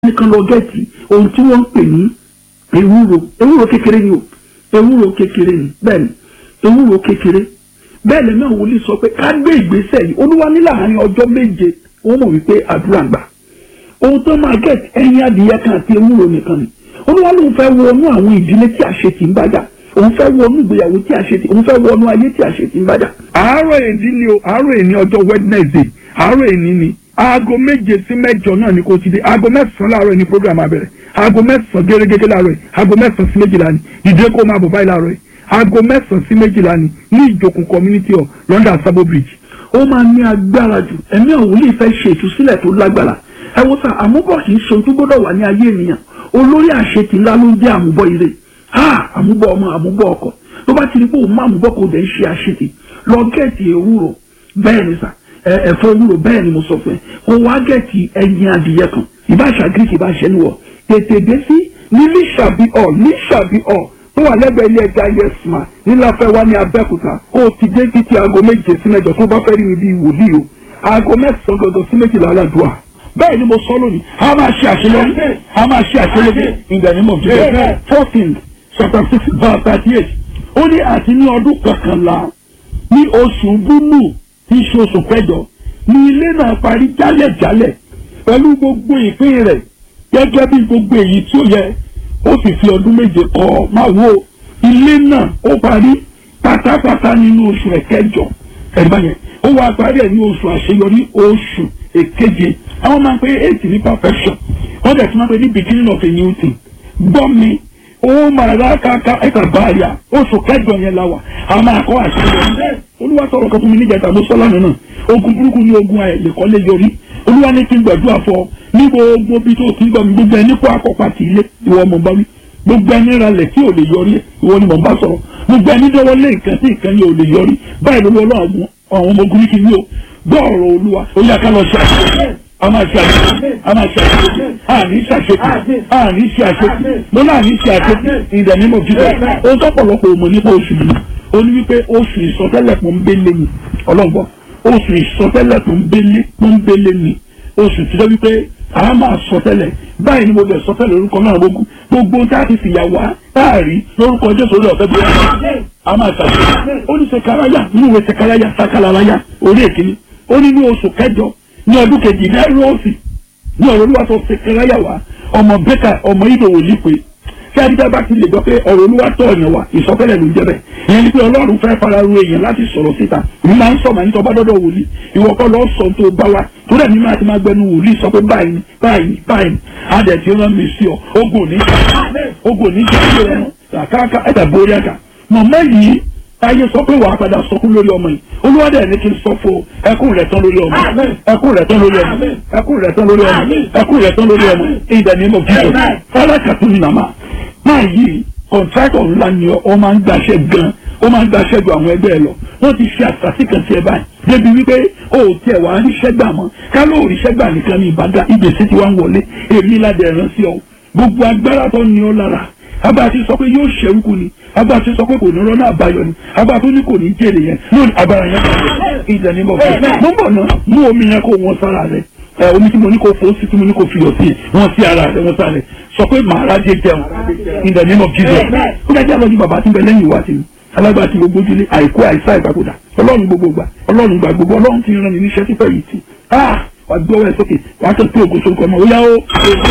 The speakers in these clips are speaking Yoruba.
nìkan lọ gẹ̀ẹ́tì ohun tí wọ́n ń pè ní ewúro ewúro kékeré ni o ewúro kékeré ni bẹ́ẹ̀ ni ewúro kékeré bẹ́ẹ̀ lẹ́nu àwọn wòlíì sọ pé ká gbé ìgbésẹ̀ yìí olúwa ní láàárín ọjọ́ méje wọ́n mọ̀ wípé àdúrà gbà ohun tó máa gẹ̀ẹ́tì ẹyin adìyẹ kan àti ewúro nìkan ni olúwa lóun fẹ́ wọnú àwọn ìdílé tí àṣetì ń bájà òun fẹ́ wọnú ìgbéyàwó tí àṣetì òun fẹ́ wọnú ayé tí àṣetì ń bájà. àárọ̀ èdè ni o àárọ̀ èní ọjọ́ wednesday àárọ̀ èní ni aago méje sí mẹ́jọ náà ni kò ti dé aago mẹ́sàn-án láàárọ̀ ni program abẹ̀rẹ̀ aago mẹ́sàn-án gẹ́gẹ́ láàárọ̀ yìí aago mẹ́sàn-án sí méjìlá ni dìde kó máa bọ̀ báyìí láàárọ̀ yìí aago mẹ́sàn-án sí méjìlá ni ní ìjòkùn community hall london sabo bridge ó máa ní agbára jù ẹ̀mí àwọn wòlíì fẹ́ ṣe ìtúsílẹ̀ tó lágbára ẹ wo sá àmúbọ̀ kì í ṣe ohun tó gbọ́dọ̀ wà ní ayé ènìyàn olórí àṣetì ńlá ló ń jẹ́ àmúbọ̀ ire ha àmúbọ̀ ọmọ àmúbọ̀ ọkọ tó bá ti rí pé òun má àmúbọ̀ kò dẹ̀ ń ṣe àṣetì lọ gẹ̀ẹ́tì ewúro bẹ́ẹ̀ ni sà ẹ̀fọ́ ewúro bẹ́ẹ̀ ni mo sọ fún ẹ kó wá gẹ̀ẹ́tì ẹyin adìyẹ kan ìbáṣà greek ìbáṣẹ níwọ̀ tètè dé sí ní lísàbí ọ̀ lísàbí ọ̀ tó wà lẹ́gbẹ̀ẹ́ ilé ẹja yẹsùmá níláfẹ́ wá ní abẹ́òkúta kó o ti dé títí aago méje sí mẹ́jọ tó bá fẹ́ rí mi bíi wòlíì o aago mẹ́sàn-án gbọdọ̀ sí méjìlá aládùá bẹ́ẹ̀ ni mo sọ lónìí a máa ṣe àṣeyọrí a máa ṣe àṣeyọrí in the name of Jesus fourteen chapter six verse thirty eight ó ní àti ní ọdún kọkànlá ní oṣù búlù tí í ṣe oṣù kẹjọ ní ilé náà parí jálẹ̀jálẹ̀ pẹ̀lú gbogbo ìpín rẹ̀ gẹ́gẹ́ bí gbogbo èyí tí ó yẹ ó sì fi ọdún méje kọ́ máa wo ilé náà ó parí pátápátá nínú oṣù ẹ̀kẹjọ ẹ̀rí báyẹn ó wá parí ẹ̀ ní oṣù àṣeyọrí oṣù èkeje àwọn máa ń pe eight ní perfection wọ́n dẹ̀ tún máa ń pe ní beginning of a new thing gbọ́ mi ó máa rà káká ẹ̀ka báyà oṣù kẹjọ yẹn la wà a máa kọ́ àṣeyọrí olúwa sọ̀rọ̀ kan fún mi níjàdá mo sọ lánàá náà ogun burúkú ní ogun àìlèkọ́lé yọrí olúwa ní kí n gbàdúrà fọ ní gbogbo bí tó ti ń gbọ́ mi gbogbo ẹni kó akọ́pá ti ilé ìwọ mọ̀ bá wí gbogbo ẹni ralẹ̀ tí ò lè yọrí ìwọ ni mò ń bá sọ̀rọ̀ gbogbo ẹni dọ́wọ́ lé nǹkan tí nǹkan yẹn ò lè yọrí báyìí lórí ọlọ́run àwọn ọmọ ogun ní kí n yí o gbọ́ ọ̀rọ̀ olúwa ó yá ká lọ ṣe àṣeyọrí a máa ṣe àṣeyọrí a máa ṣe àṣeyọrí a ní ṣe àṣeyọrí a ní ṣe àṣeyọrí mo náà ní ṣe àṣeyọrí ìdẹ̀ ní mo fi sọ ohun tó pọ̀lọpọ̀ òmò nípa oṣù yìí ó ní wípé oṣù ìsọtẹ́lẹ̀ pọ́nbélé ni ọlọ́gbọ́n oṣù ìsọtẹ́lẹ̀ pọ́nbélé pọ́nbélé ni oṣù tí ó wípé a máa sọtẹ́lẹ̀ báyìí ni mo bẹ̀ sọtẹ́lẹ̀ orúkọ náà gbogbo gbogbo tá a ti fìyà wá táàrí lórúkọ jésù orí ọ̀fẹ́ bí wọ́n a máa ṣàṣeyọrí ó ní sekaraya nínú ìwé sekaraya sakalaraya orí èkìní ó ní ní oṣù kẹjọ ní ọdún kejì lẹ́rọ̀ọ́sì ní ọ̀rọ̀ olúwa tó sekaraya wá ọmọ bẹ́kà ọmọ ìdòwò lípe tí adídá bá ti lè gbọ́ pé ọ̀rọ̀ olúwa tọ̀ ọ̀yàn wa ìsọfẹ́lẹ̀ ló ń jẹ́ bẹ́ẹ̀ ìyẹn ni pé ọlọ́run fẹ́ fara ru èèyàn láti sọ̀rọ̀ síta mi máa ń sọ màá ní tọ́ bá dọ́dọ̀ wòlíì ìwọ kọ́ lọ́ọ́ sọ tó bá wa tó dẹ̀ ní máa ti máa gbẹnu wòlíì sọ pé báyìí ni báyìí ni báyìí ni adẹ̀ tí ó rán mi sí ọ ogun ní ogun ní ìjà ìjọ rẹ kàkàkà ẹ̀dà borí ẹ̀ka mọ̀mọ́ yìí ayé sọ pé wàá padà sọkún lórí ọmọ yìí olúwadẹ ní kí n sọ fún ẹkún rẹ̀ tán lórí ọmọ ẹkún rẹ̀ tán lórí ọmọ ẹkún rẹ̀ tán lórí ọmọ ẹkún rẹ̀ tán lórí ọmọ ìdá ní mọ̀ jíjọ fọlákàtún ní nàmá máa yí kọ̀ǹtrákọ̀ ńlá ni ọ máa ń gbàṣẹ gan ó máa ń gbàṣẹ ju àwọn ẹgbẹ́ ẹ lọ wọ́n ti ṣe àṣàṣì kan sí ẹ báyìí débi wípé o ò tiẹ̀ wá ríṣẹ́ gbà mọ́ ká ló ríṣẹ́ gbà nìkan ní ìbàdàn ìgbésí ti wá ń wọlé èmi ládẹ̀ ẹ̀rán sí ọ gbogbo agbára tó ní ọ lára abá ti sọ pé yóò ṣẹ́rúkú ni abá ti sọ pé kò ní rọ́nà àbáyọ ni abá tó ní kò ní jèrè yẹn lónìí agbára yẹn kò ìdẹ̀ ní bọ̀ fún mo ń bọ̀ náà mú omi yẹn kó wọn sára rẹ ẹ omi tí mo ní kó fò sí tí mo ní kó fiyọ̀ sí wọn sí ara rẹ wọn sáré sọ pé màá rájẹ jẹun ìdẹ̀ ní bọ̀ jíjẹ ó dájú àlọ́ ní bàbá tí ń bẹ lẹ́yìn ìwà tì mí alágbá tí gbogbo ojúlé àìkú àìsá ìgbàkúdà ọlọ́run gbogbo gbà ọlọ́run gbà gbogbo ọlọ́run ti rán mi níṣẹ́ tí fẹ́ yìí tì wà gbé ọwọ́ ẹ sókè wà á tó tó ògo sórúkọ ọmọ òyà ó.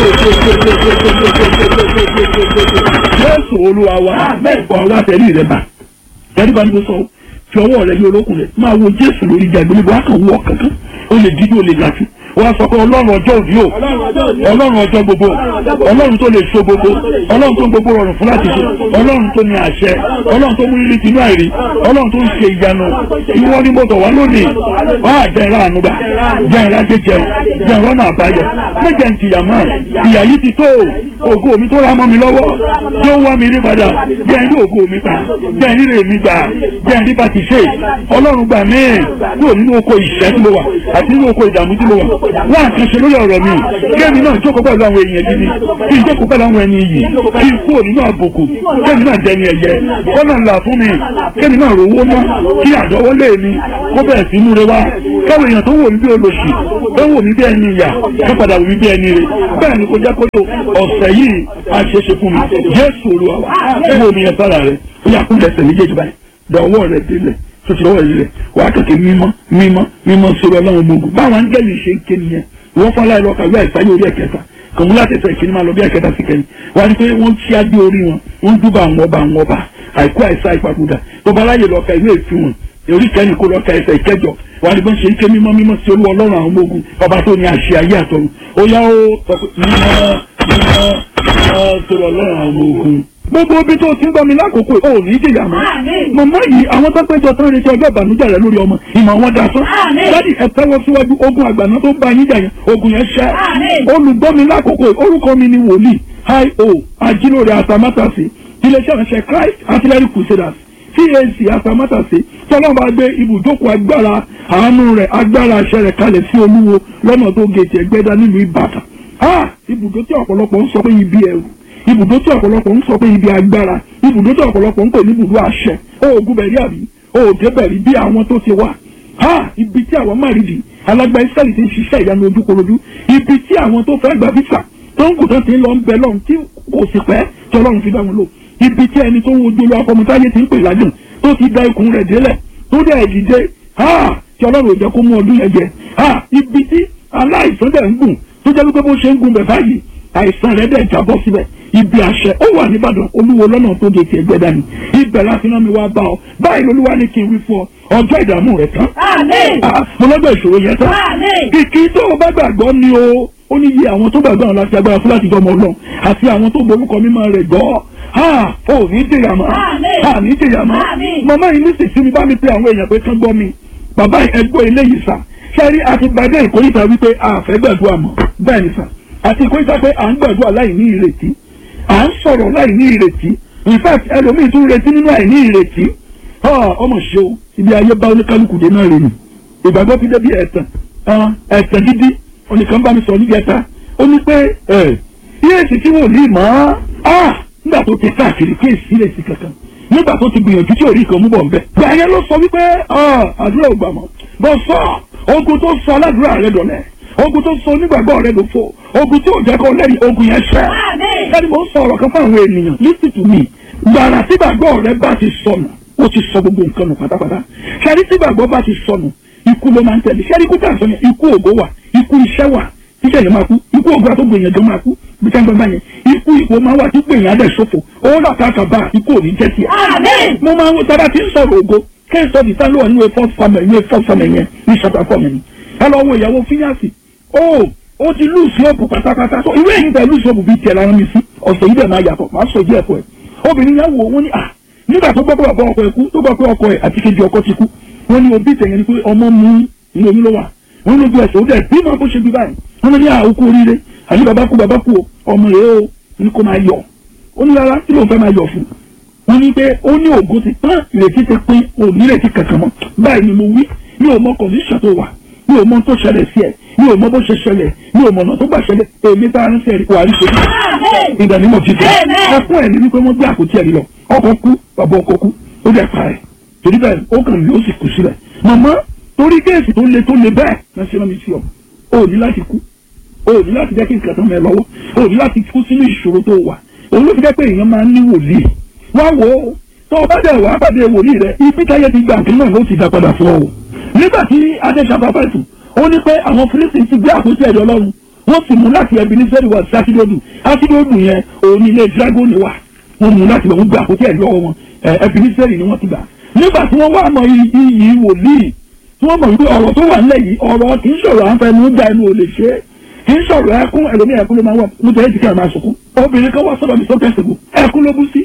Jésù olúwa wa wà wá tẹ̀lé rẹ̀ bá tẹ̀lé bá ní mo sọ fi ọwọ́ rẹ̀ yí olókùn rẹ̀ máa wo Jésù lórí ìjà ìgbélébọ̀ wá kàn wọ́ kankan ó lè dídí ó lè làjú wọ́n sọ pé ọlọ́run ọjọ́ òní o ọlọ́run ọjọ́ gbogbo ọlọ́run tó lè so gbogbo ọlọ́run tó ń gbogbo rọrùn fún láti ṣe ọlọ́run tó ní àṣẹ ọlọ́run tó mú rírì tìǹú àìrí ọlọ́run tó ń ṣe ìyanu ìwọ ni mo tọ̀ wá lónìí wọ́n á jẹ́ ìrà ànúgbà jẹ́ ìrà jẹjẹun jẹ́ ìrọ́ náà báyọ̀ méjẹ̀ ń tìyà mọ́ ìyà yìí ti tó ògo mi tó ra mọ́ mi lọ́wọ́ tó wá mi rí padà jẹ́ ìrí ògo mi pa jẹ́ ìrí rè mi gbà jẹ́ ìrí bá ti ṣe ọlọ́run gbà mí kúrò nínú oko ìṣẹ́ tí mo wà àti nínú oko ìdààmú tí mo wà wọ́n àkànṣe lórí ọ̀rọ̀ mi kéèmí náà jókòó pẹ̀lú àwọn èèyàn gidi kí n jókòó pẹ̀lú àwọn ẹni iyì kí n kúrò nínú àbùkù kéèmí náà dẹni ẹ̀yẹ kọ́nà ńlá fún mi kéèmí náà rówó ná kí àdọ́wọ́lé mi kó bẹ̀rẹ̀ sí múre wá káwọn èèyàn tó wò mí bí olóṣì tó wò mí bí ẹni ìyà tó padà wò mí bí ẹni rè bẹ́ẹ̀ ni kò jẹ́ kó tó ọ̀sẹ̀ yìí àṣeṣe fún mi Jésù Olúwa wa fún omi ẹ̀ sára rẹ̀ ó yà kúndẹ̀ ẹsẹ̀ méjèèjì báyìí dọ̀wọ́ rẹ̀ délẹ̀ tó ti lọ́wọ́ rẹ̀ wà á kẹ̀kẹ́ mímọ́ mímọ́ mímọ́ sórí ọlọ́run ọmọ ogun báwọn áńgẹ́lì ṣe ń ké nìyẹn wọ́n fọ́n láì lọ́ka ìwé àìsáyé orí ẹ̀kẹta kàmú láti ẹsẹ̀ ìkíní máa lọ bí ẹ̀kẹta sí kẹ́yìn wà á ní pé wọ́n ṣí adé orí wọn wọ́n dúbà àwọn ọba àwọn ọba àìkú àìsá ìpapòdà tó bá láyè lọ́ka ìwé ìfihàn orí kẹ́ni kó lọ́ka ẹsẹ̀ ìkẹjọ wà á ní bọ́n ṣe ń ké mímọ́ mímọ́ sí olú ọlọ́run àwọn ọmọ ogun ọba tó ní àṣẹ ayé àtọ̀run ó yá ó sọ pé mímọ́ mímọ́ mímọ́ sórí ọlọ́run àwọn ọmọ ogun gbogbo ibi tó ti ń gbọ́ mi lákòókò ò ní jìyà mọ́. màmá yìí àwọn tó péjọ tán retí ọjọ́ ìbànújẹ́ rẹ lórí ọmọ ìmọ̀ wọn da sán. dádì ẹ tẹ́wọ́ síwájú ogun àgbàná tó bá yín jà yẹn ogun yẹn ṣẹ́. olùgbọ́ mi lákòókò orúkọ mi ni wòlíì hi-o ajílóore àtàmátàsí iléeṣẹ́ ìránṣẹ́ Christ artillery crusaders cac àtàmátàsí tọ́lọ́mù bá gbé ibùjókòó agbára àánú rẹ̀ agbára àṣẹ rẹ̀ kalẹ̀ sí olúwo lọ́nà tó gètè ẹgbẹ́dá nílùú Ìbàdàn. ibùdó tí ọ̀pọ̀lọpọ̀ ń sọ pé ibi ẹ̀rù ibùdó tí ọ̀pọ̀lọpọ̀ ń sọ pé ibi agbára ibùdó tí ọ̀pọ̀lọpọ̀ ń pè ní ibùdó àṣẹ oògùn bẹ̀rí àbí òòdè bẹ̀rí bí àwọn tó ti wà ha ibi tí àwọn márìdì alágbá ìsẹ́lì ti ń ṣiṣẹ́ ìyanu ojúkorojú ibi tí àwọn tó fẹ́ gba fífà tó ń kù tán ti ń lọ ń bẹ lọ́run tí kò sì pẹ́ tí ọlọ́run fi dá wọn lò ibi tí ẹni tó ń wojú olú akọmọtáyé ti ń pè lájùn tó ti da ikùn rẹ̀ délẹ̀ tó dẹ̀ dìde ha tí ọlọ́run ò jẹ́ kó mú ọdún yẹn jẹ ha ibi tí aláìsàn dẹ̀ ń gùn tó jẹ́ wípé bó ṣe ń gùn bẹ̀ báyìí àìsàn rẹ̀ dẹ̀ jábọ́ síbẹ̀ ibi àṣẹ ó wà nìbàdàn olúwo lọ́nà tó de tiẹ̀ gbẹ́dá ni ibẹ̀ láti rán mi wá bá ọ báyìí lolúwa ní kí n wí fún ọ ọjọ́ ìdààmú rẹ̀ tán. mo lọ́jọ́ ìṣòro yẹn tán. kìkì tó o bá gbàgbọ́ ni o ó ní iye àwọn tó gbàgbọ́ àwọn láti agbára fún láti jọ ọmọ ọlọ́run àti àwọn tó borúkọ mímọ́ rẹ̀ gbọ́ ha ò ní jìyà mọ́ ha ní jìyà mọ́ màmá yìí ní sísí mi bá mi pe àwọn èèyàn pé kán gbọ́ mi bàbá ẹgbẹ́ eléyìí sà ṣẹ́rí àti gbàdé ìkórìtà wípé a fẹ́ gbàdúrà mọ́ bẹ́ẹ̀ ni sà àti ìkórìtà pé à ń gbàdúrà láì ní ìrètí à ń sọ̀rọ̀ láì ní ìrètí in fact ẹlòmíì tún retí nínú àìní ìrètí ọmọ ṣe o ibi ayé bá oníkálukú dé náà rèé ìgbàgbọ́ ti débi ẹ̀tàn ẹ̀tàn gidi oníkan bá mi sọ níbi ẹ̀ta ó ní pé yéèsì tí wò ní mọ́ nígbà tó ti káàkiri kí èsì lè sí kankan nígbà tó ti gbìyànjú tí ò rí kan mú bọ̀ nbẹ. gbàyẹn ló sọ wípé àdúrà ò gbà mọ́ bọ́ sọ ogun tó sọ aládùúrà rẹ dọ̀lẹ́ ogun tó so onígbàgbọ́ rẹ ló fò ogun tí ò jẹ́ kó lẹ́yìn ogun yẹn ṣẹ́. ẹni mo ń sọ ọ̀rọ̀ kan fún àwọn ènìyàn listen to me gbàrà tí gbàgbọ́ rẹ bá ti sọnù ó ti sọ gbogbo nǹkan nù pátápátá ṣẹ́rí tí gbàgbọ́ bá ti sọnù ikú ló máa ń tẹ̀lé ṣẹ́rí ikú tàǹsán yẹn ikú ògo wà ikú iṣẹ́ wà tíṣẹ́ yẹn máa kú ikú ògo àtọ́gbò yẹn jọ máa kú bí sáńgbọ́n bá yẹn ikú ipò máa wà tí gbèyàn adẹ̀ ṣòfò owó làkàkà bá ikú òní jẹ́ tiẹ̀. mo máa ń wo tábà tí ń sọ̀rọ̀ ògo kẹ́sọ̀ ti sálọ̀ nínú first family nínú first family yẹn ní chapter four yẹn ẹ lọ wo ìyàwó fíyàsì ó ó ti lùsì òbù pátápátá so ìwé yìí tẹ lùsì òbù bíi tiẹ̀ lára mi sí ọ̀sẹ̀ yìí dẹ̀ máa yàtọ̀ máa sọ ìdí ẹ̀kọ́ ẹ̀ obìnrin yẹn wò wọ́n ní à nígbà tó gbọ́ pé bàbá ọkọ ẹ̀ kú tó gbọ́ pé ọkọ ẹ̀ àti kejì ọkọ ti kú wọ́n ní òbí tẹ̀yẹ ni pé ọmọ mú ní oyún ló wà wọ́n lójú ẹsẹ̀ ó dẹ̀ bí máa bó ṣe bí báyìí wọ́n ní àwòkú oríire àní bàbá kú bàbá kú ọmọ rẹ̀ ó ní kó máa yọ̀ ó ní rárá kí ló ń fẹ́ máa yọ̀ fún wọ́n ní pé ó ní ògo ti pọ́n ìrètí ti pín òní ìrètí kankan mọ́ báyìí ni mo wí mi ò mọ kọ̀ǹdíṣàn tó wà mi ò mọ tó ṣẹlẹ̀ sí ẹ̀ mi ò mọ bó ṣe ṣẹlẹ̀ mi ò mọ ọ̀nà tó gbà ṣẹlẹ̀ èmi bá ń ṣe wà ní ṣojú ìgbà ní mo fi tẹ̀ ẹkún ẹ̀ ní wípé wọ́n gbé àpótí ẹ̀rí lọ ọkọ̀ kú bàbá ọkọ̀ kú ó dẹ̀ pa ẹ̀ torí bẹ́ẹ̀ ó kàn mí ó sì kú sílẹ̀ màmá torí kéèsì tó le tó le bẹ́ẹ̀ náà ṣe máa mi sí ọ o ní láti kú o ní láti jẹ́ kí nǹkan tó mẹ́ lọ́wọ́ o ní láti kú sínú ìṣòro tó wà òun ló fi jẹ́ pé èèyàn máa ń ní wòlíì wá wò ó tó o bá dẹ̀ wá pàdé wòlíì rẹ ibi táyé ti gbà nǹkan náà ló ti dá padà fún ọ o nígbà tí adéṣàbá fẹ̀sù ó ní pé àwọn fírísì ti gbé àpótí ẹ̀rí ọlọ́run wọ́n sì mú láti ẹbí ní sẹ́rí wá sí ásídóòdù ásídóòdù yẹn òun ilé dragoni wà wọ́n mú láti wọ́n gbé àpótí ẹ̀rí ọwọ́ wọn ẹbí ní sẹ́rí ni wọ́n ti gbà nígbà tí wọ́n wá mọ iyì wòlíì tí wọ́n mọ̀ wípé ọ̀rọ̀ tó wà nílẹ̀ yìí ọ̀rọ̀ kì í sọ̀rọ̀ à ń fẹnu já ẹnu ò lè ṣe é kì í sọ̀rọ̀ ẹkún ẹlòmíì ẹkún ló máa wà mo tẹ̀lé ìdíkẹ́ àmà sọ̀kún obìnrin kan wá sọ́dọ̀ mi sọ́kẹ́ ṣègùn ẹkún ló bú sí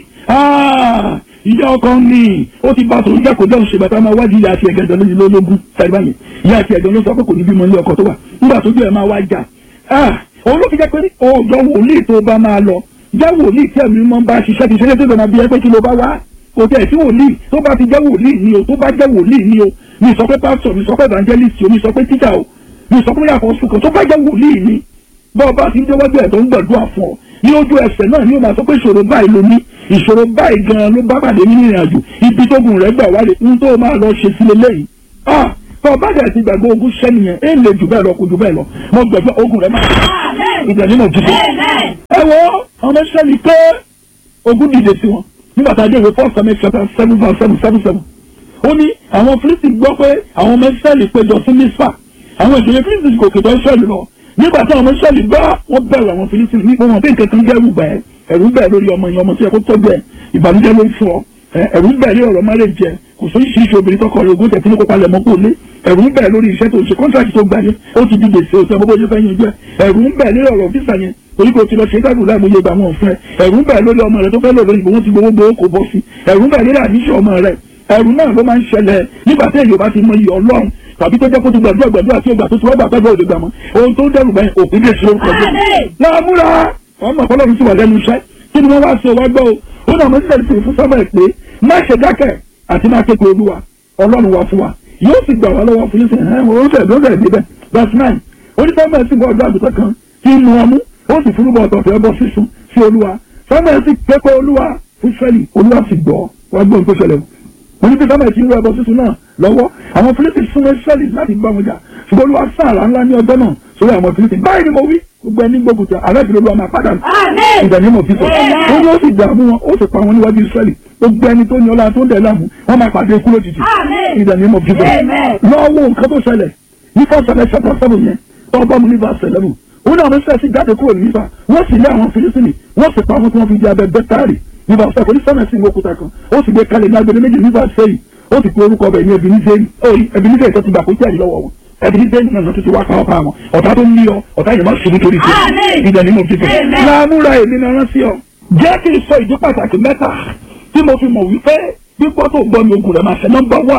ìyá ọkọ ní ó ti bá tòun jẹ́kọ̀ọ́ jẹ́ òṣèlú bàtà máa wájú ìyá àti ẹ̀gẹ́dọ̀ lójú lólógún sẹ́gbà mi ìyá àti ẹ̀gẹ́dọ̀ ló sọ pé kò ní bímọ ilé ọkọ tó wà nígbà tójú ẹ̀ máa wá jà òun ló fi jẹ́ pé ọjọ́ wòlíì tó bá máa lọ jẹ́ wòlíì tí ẹ̀mí mọ́ bá ṣiṣẹ́ ti ṣe tó máa bí ẹ pé kí ló bá wá kò tẹ̀ sí wòlíì tó bá ti jẹ́ wòlíì ni o tó bá jẹ́ wòlíì ni o mi sọ pé pásítọ̀ mi sọ pé evangelist o mi sọ pé tíjà o mi sọ fún yàtọ̀ sùkàn tó bá jẹ́ wòlíì ni bọ́ọ̀ bá ti ń déwájú ẹ̀ tó ń gbàdúrà fún ọ ní ojú ẹsẹ̀ náà ni ó máa sọ pé ìṣòro báyìí ló ní ìṣòro báyìí gan-an ló bá pàdé nínú ìrìn àjò ibi tó gùn rẹ̀ gbà wálé ń tó máa lọ ṣe sílé lẹ́yìn ah tó o bá dẹ̀ ti gbàgbé ogun sẹ́ni yẹn é lè jù bẹ́ẹ̀ lọ kó jù bẹ́ẹ̀ lọ mo gbàgbé ogun rẹ̀ máa ṣe ìgbà nínú òjijì. ẹ wo ọmọ sẹ́ni pé ogun dìde sí wọn nígbà tá a dé ìwé four seven seven seven seven seven seven ó ní àwọn fírísì gbọ́ pé àwọn ọmọ ìsírẹ́lì péjọ sí mísà àwọn ìjòyè fírísì kò kètò ìsírẹ́lì lọ nígbà tí àwọn ọmọ ìsírẹ́lì bá wọ́n bẹ̀rù àwọn fírísì nípa wọn bí nǹkan kan jẹ́rù bẹ̀ ẹ̀rù bẹ̀ lórí ọmọ yẹn ọmọ tí ẹ kó tọ́jú ẹ̀ ìbànújẹ́ ló ń fún ọ ẹ̀rù bẹ̀ lórí ọ̀rọ̀ márẹ̀ jẹ kò sóyún sí ìṣe obìnrin tọkọ rẹ ogún tẹ̀sí ní kópa lẹ̀mọ́ kò lé ẹ̀rù ń bẹ̀ lórí iṣẹ́ tó ṣe kọ́ńtàkì tó gbà yẹn ó ti di gbèsè òsè ọmọ bóyá fẹ́ yanjú ẹ̀ ẹ̀rù ń bẹ̀ lórí ọ̀rọ̀ físà yẹn torí kò ti lọ ṣe dáàbò láì mọye gbà wọn fún ẹ ẹ̀rù ń bẹ̀ lórí ọmọ rẹ tó fẹ́ lò lórí ìbò wọn ti gbowó gbowó kò bọ́ sí ẹ̀rù ń bẹ̀ lórí àníṣe ọmọ rẹ ẹ̀rù náà ló máa ń ṣẹlẹ̀ nígbà tí èyí bá ti mọ iyì ọlọ́run tàbí tó jẹ́ kó ti gbàdúrà gbàdúrà tí ó gbà tó ti wá gbà pẹ́ẹ́bẹ́ òde gbà mọ́ ohun tó ń dẹrù bẹ́ẹ̀ òkú lè ṣe orúkọ jẹ́ láàmúra ọmọ ọlọ́run sì wà lẹ́nu iṣẹ́ kí ni wọ́n wá ṣe wá gbọ́ o ó náà mo sílẹ̀ sí fún sábà pé má ṣe dákẹ́ àti má kékeré olúwa ọlọ́run wà fún wa yóò sì gbà wá lọ́wọ́ fún yín sẹ́yìn ẹ̀ wọ́n fẹ́ lọ́sẹ̀ níbẹ̀ verse nine onífẹ́mẹ̀ sì bọ́ ọjọ́ àgùntàn kan tí ń mu ọmú ó sì fúnúbọ̀ ọ̀tọ̀ọ̀tọ̀ ẹbọ sísun sí olúwa fẹ́mẹ̀ sì kékeré olúwa fún sẹ́lì olúwa sì gbọ́ wá gbọ́ nǹkan ṣẹlẹ̀ o oníbi sábà tí ń rọ ẹbọ sísun náà lọ́wọ́ àwọn fílípì súnmọ́ sẹ́lì láti bá wọn jà ṣùgbọ́n olúwa sáàrà ńlá ní ọjọ́ náà sórí àwọn fílípì báyìí ni mo wí gbogbo ẹni gbógun tẹ aláìbìrì olúwa máa padà ìdàní mọ̀ fífọ́ ó ní ó sì dààmú wọn ó sì pa wọn níwájú sẹ́lì gbogbo ẹni tó ní ọlá tó ń dẹ̀ láàmú wọn máa pàdé ikú lójijì ìdàní mọ̀ fífọ́ lọ́wọ́ nǹkan tó ṣẹlẹ̀ ní fọ́sẹ̀lẹ̀ ṣẹ́pọ̀ sẹ́bù yẹn tó bá mu ní verse eleven ó ní àwọn sẹ́ẹ̀sì jáde kúrò nípa wọ́n sì lé àwọn filisini wọ́n sì pa wọn tí wọ́n fi di abẹ bẹ́tárì ní verse seven onísẹ́mẹ̀sì ní òkúta kan ó sì gbé kalẹ̀ ní agbede méjì ní verse sẹ́yìn ó sì pe orúkọ bẹ̀ ní ebenezer tó ti gbà kó jáde lọ́wọ́ wọn ebenezer náà tó ti wá káwọ́ pa wọn ọ̀tá tó ń ní ọ ọ̀tá yẹn má ṣubú torí ṣe ìdẹ̀ ní mo fi fẹ́ láàmúra èmi náà rán sí ọ jẹ́ kí n sọ ìdí pàtàkì mẹ́ta tí mo fi mọ̀ wípé gbígbọ́ tó gbọ́ mi ogun rẹ̀ máa ṣe nọ́mbà wà